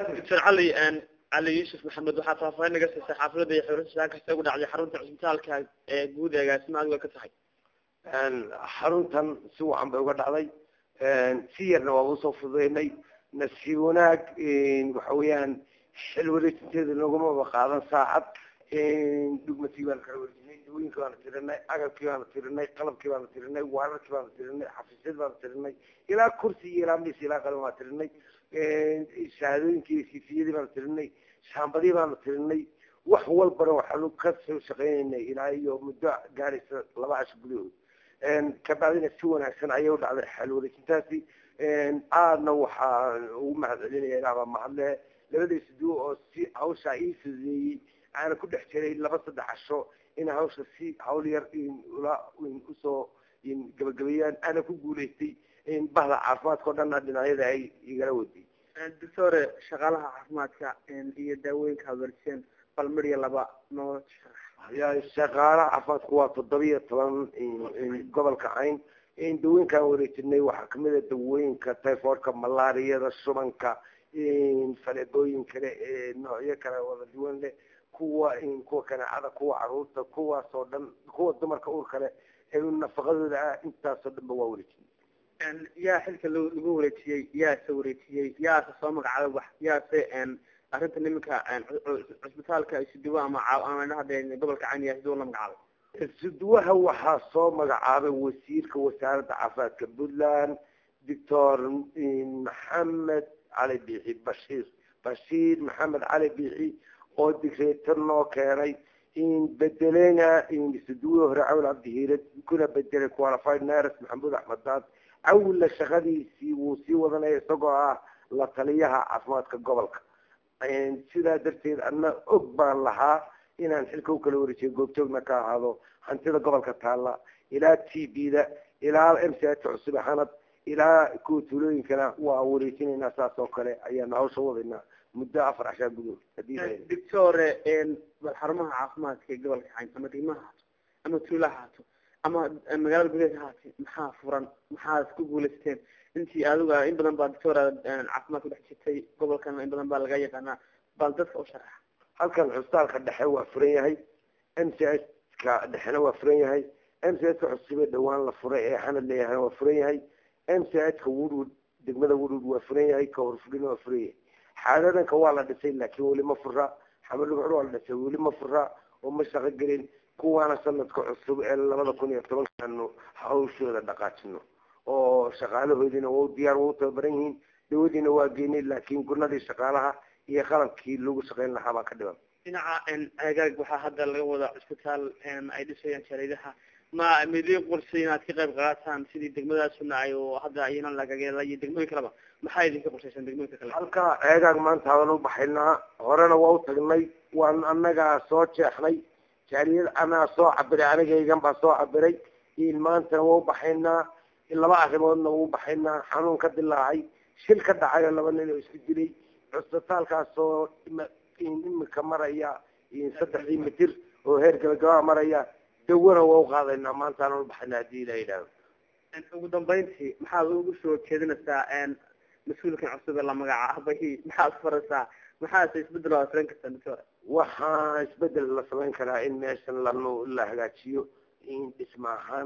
doctor cali cali yuusuf maxamed waxaa faahfaahin naga siisay xaafilada iyo xurashaa kasta ugu dhacday xarunta cisbitaalka ee guud eegaasima adigo ka tahay xaruntan si wacan bay uga dhacday si yarna waa usoo fududeynay nasiib wanaag waxa weeyaan xil wareejinteeda nagumaba qaadan saacad dhugmatii baana kala wareejinay dawooyinkii baana tirinay agabkii baana tirinay qalabkii baana tirinay waararkii baana tirinay xafiisyad baana tirinay ilaa kursi iyo ilaa mis ilaa qalin baana tirinay shahaadooyinkii iyo siifiyadii baana tirinay shaambadii baana tirinay wax walbana waxaanu ka soo shaqeynaynay ilaa iyo muddo gaaraysa laba casho gudahood kabacdina si wanaagsan ayay u dhacday xal wareejintaasi aadna waxaa ugu mahad celinaya ilaahbaa mahadle labadiisa duwo oo si hawshaa ii fududeeyey aana ku dhex jiray laba saddex casho in hawsha si hawl yar ula usoo gabagabeeyaan aana ku guulaystay bahda caafimaadka o dhanna dhinacyada ay igala waday doctore shaqaalaha caafimaadka iyo daawooyinka habarjeen bal midya laba noo ya shaqaalaha caafimaadku waa toddobiyo toban gobolka cayn dawooyinkaan wareejinay waxaa kamid a dawooyinka typhoidka malaariyada shubanka faleebooyin kale ee noocyo kale wada duwan leh kuwa kuwa kanaacada kuwa caruurta kuwaas oo dhan kuwa dumarka uur kale ee nafaqadooda ah intaasoo dhan ba waa wareejinay yaa xilka lagu wareejiyey yaase wareejiyey yaase soo magacaabay wax yaase arrinta niminka cisbitaalka isuduwo ama hade gobolka cayn yaa siduwo la magacaabay isuduwaha waxaa soo magacaabay wasiirka wasaaradda caafimaadka puntland doctor maxamed cali biixi bashiir bashiir maxamed cali biixi oo digreeto noo keenay bedelena isuduwe hore cawl cabdihiirad kuna bedelay qualified nurse maxamuud axmed daad cawla shaqadiisii wuu sii wadanaya isagoo ah la taliyaha caafimaadka gobolka sidaa darteed adna og baan lahaa inaan xilka u kala wareejiyo goobjoogna ka ahaado hantida gobolka taalla ilaa t b da ilaa m c h cusub xanad ilaa kuwa tuulooyinkana waa wareejinaynaa saas oo kale ayaanu hawsha wadaynaa muddo afar cashaa gudood doctore bal xarumaha caafimaadka ee gobolka cayn ama degmaha haato ama tuulaha haato ama magaalada gudaheeda haatay maxaa furan maxaad ku guulaysteen intii adiga in badan baa doctor caafimaad ku dhex jirtay gobolkana in badan baa laga yaqaanaa bal dadka u sharaxa halkan cusbitaalka dhexe waa furan yahay m c h ka dhexena waa furan yahay m c h ka cusube dhawaan la furay ee xanad leeyahayna waa furan yahay m c h ka woodwood degmada woodwood waa furan yahay ka horfulina waa furan yahay xaadadanka waa la dhisay laakiin weli ma fura xamadhugcur waa la dhisay weli ma fura oo ma shaqo gelin kuwaana sanadka cusub ee labada kun iyo tobankaanu hawshooda dhaqaajino oo shaqaalahoodiina wa diyaar waa u tababaran yihiin dawadiina waa geynay laakiin gunadii shaqaalaha iyo qalabkii lagu shaqeyn lahaa baa ka dhiban dhinaca agaag waxaa hadda laga wadaa cisbitaal ay dhisayaan jariidaha ma midiin qorsay inaad ka qayb qaataan sidii degmadaasuna ay hadda iyana lagageela iyo degmooyin kaleba maxaa idinka qorshaysan degmooyinka kale halka eegaag maanta hadan u baxaynaa horena waa u tagnay waan anagaa soo jeexnay jaaliyad anaa soo cabiray anigaygan baa soo cabiray maantana waa u baxaynaa laba arrimoodna waa u baxaynaa xanuun ka dilaacay shil ka dhacayo laba nin oo isku dilay cusbitaalkaasoo imika maraya saddexdii mitir oo heer gabagabaa maraya dawona waa u qaadaynaa maantaana u baxaynaa hadii la yidhaahdo ugu dambeyntii maxaad ugu soo jeedinaysaa mas-uulkan cusub ee la magacaabay maxaad faraysaa maxaase isbedel waa filan kartaa doctor waxaa isbedel la samayn karaa in meeshan lanu la hagaajiyo dhisma ahaan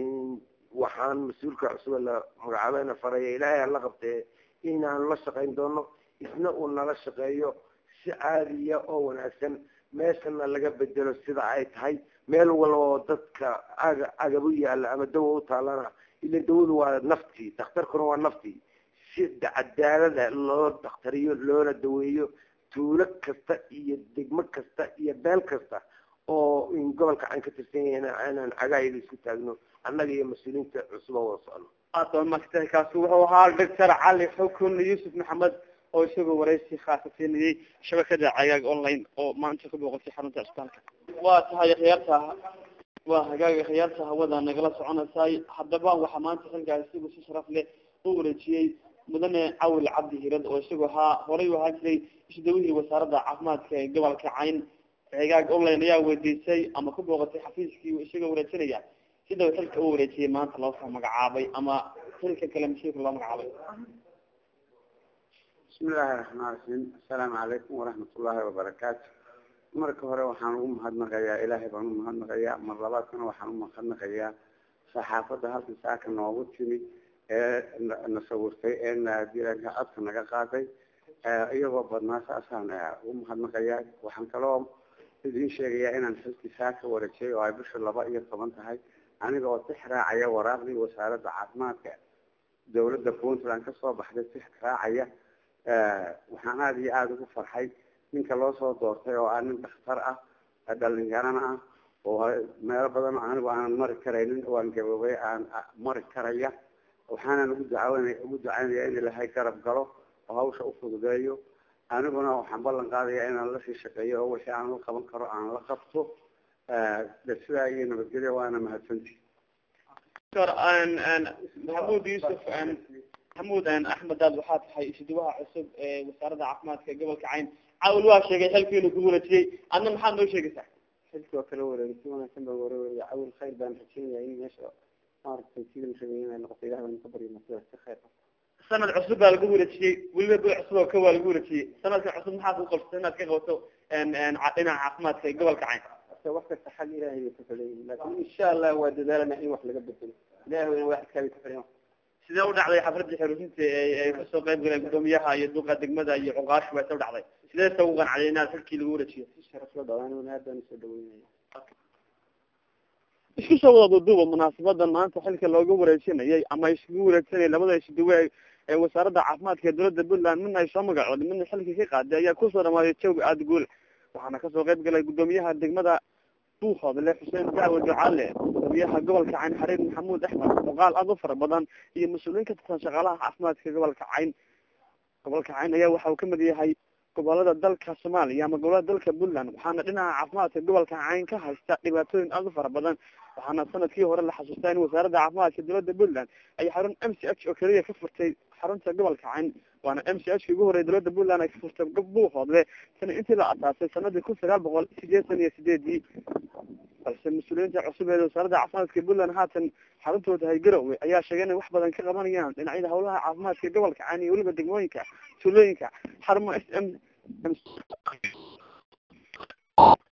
waxaan mas-uulka cusub ee la magacaabeyna faraya ilaahay hala qabtee inaan la shaqayn doono isna uu nala shaqeeyo si caadiya oo wanaagsan meeshana laga bedelo sida ay tahay meel walba oo dadka aga agabu yaala ama dawa u taalana ila dawadu waa naftii dakhtarkuna waa naftii si cadaalada loo dakhtariyo loona daweeyo tuulo kasta iyo degmo kasta iyo beel kasta oo gobolka aan ka tirsan yahayna aanan cagaayada isku taagno annaga iyo mas-uuliyiinta cusub oo wada socno aad baa maagtahay kaasi wuxuu ahaa doctor cali xukun yuusuf maxamed oo isagoo waraysi khaasa siinayay shabakada cagaag online oo maanta ku booqatay xarunta cisbitaalka waa tahay khiyaarta waa hagaaga khiyaarta hawada nagala soconaysay haddaba waxaa maanta xilkaas isagu si sharaf leh u wareejiyey mudane cawil cabdi hirad oo isagu ahaa horay u ahaan jiray isdawihii wasaaradda caafimaadka ee gobolka cayn hagaag online ayaa weydiisay ama ku booqatay xafiiskii isagoo wareejinaya sida uu xilka u wareejiyay maanta loo soo magacaabay ama xilka kale mas-uulka loo magacaabay bismi illaahi raxmaan raxiim assalaamu calaykum waraxmat ullaahi wabarakaatu marka hore waxaan ugu mahadnaqayaa ilaahay baan u mahadnaqayaa mar labaadkana waxaan u mahadnaqayaa saxaafadda halkan saaka noogu timi ee na sawirtay ee nadiranka codka naga qaaday iyagoo badnaa saasaan ugu mahadnaqayaa waxaan kaloo idiin sheegayaa inaan xilkii saaka wareejiyay oo ay bisha laba iyo toban tahay aniga oo tix raacaya waraaqdii wasaaradda caafimaadka dawladda puntland kasoo baxday tix raacaya waxaan aada iyo aada ugu farxay ninka loo soo doortay oo ah nin dhakhtar ah dhalinyarana ah oo meelo badan anigu aanan mari karaynin oo aan gaboobay aan mari karaya waxaanan ugu ducawnay ugu ducaynaya in ilaahay garab galo oo hawsha ufududeeyo aniguna waxaan ballan qaadaya inaan lasii shaqeeyo oo wixii aan la qaban karo aan la qabto sidaa iyo nabadgelyo waana mahadsanti maxamuud yuusuf maxamuud axmed daad waxaa tahay isuduwaha cusub ee wasaaradda caafimaadka gobolka cayn caawil waa sheegay xilkii inuu ku wareejiyey adna maxaad noo sheegaysaa xilkii oo kala wareegay si wanaagsan baa wareegaya caawil khayr baan rajeynaya in meesha maaragtay sidii la rabay inay noqoto ilaah baan ka baryana sidaas si khayr ah sanad cusub baa lagu wareejiyey weliba bil cusub oo ka waa lagu wareejiyey sanadka cusub maxaa ku qabsatay inaad ka qabato dhinaca caafimaadka ee gobolka cayn wax kasta xag ilaahay bay ku xileeyihin laakin insha allah waa dadaalana in wax laga bedelo ilahay wayna wax kaabay ku xileen sidee u dhacday xafladii xeruurinta ay kasoo qayb galeen gudoomiyaha iyo duqa degmada iyo cuqaashu bay soo dhacday sidee sa ugu qancday inaad xilkii lagu wareejiyo si sharaf la dhawaan aad baan usoo dhaweynaya isku soo wada duuduuba munaasabadan maanta xilka looga wareejinayay ama isugu wareegsanayay labada isuduwe ee wasaaradda caafimaadka ee dowladda puntland midna ay soo magacooday midna xilkii ka qaaday ayaa kusoo dhamaaday jawga aada guul waxaana kasoo qayb galay gudoomiyaha degmada buuhoodle xuseen dacwe ducaale gudoomiyaha gobolka cayn xariir maxamuud axmed muuqaal aada u fara badan iyo mas-uuliyiin ka tirsan shaqaalaha caafimaadka gobolka cayn gobolka cayn ayaa waxa uu kamid yahay gobolada dalka soomaaliya ama gobolada dalka puntland waxaana dhinaca caafimaadka gobolka cayn ka haysta dhibaatooyin aada u fara badan waxaana sanadkii hore la xasuustaa in wasaaradda caafimaadka dowladda puntland ay xarun m c h oo keliya ka furtay xarunta gobolka cayn waana m c h ki ugu horey dowladda puntland ay ka furtay buuhoodle tan intii la asaasay sanadii kun sagaal boqol sideetan iyo sideedii balse mas-uuliyiinta cusub ee wasaaradda caafimaadka puntland haatan xaruntooda hay garowe ayaa sheegay inay wax badan ka qabanayaan dhinacyada hawlaha caafimaadka gobolka cayn iyo weliba degmooyinka tuulooyinka xarumo s m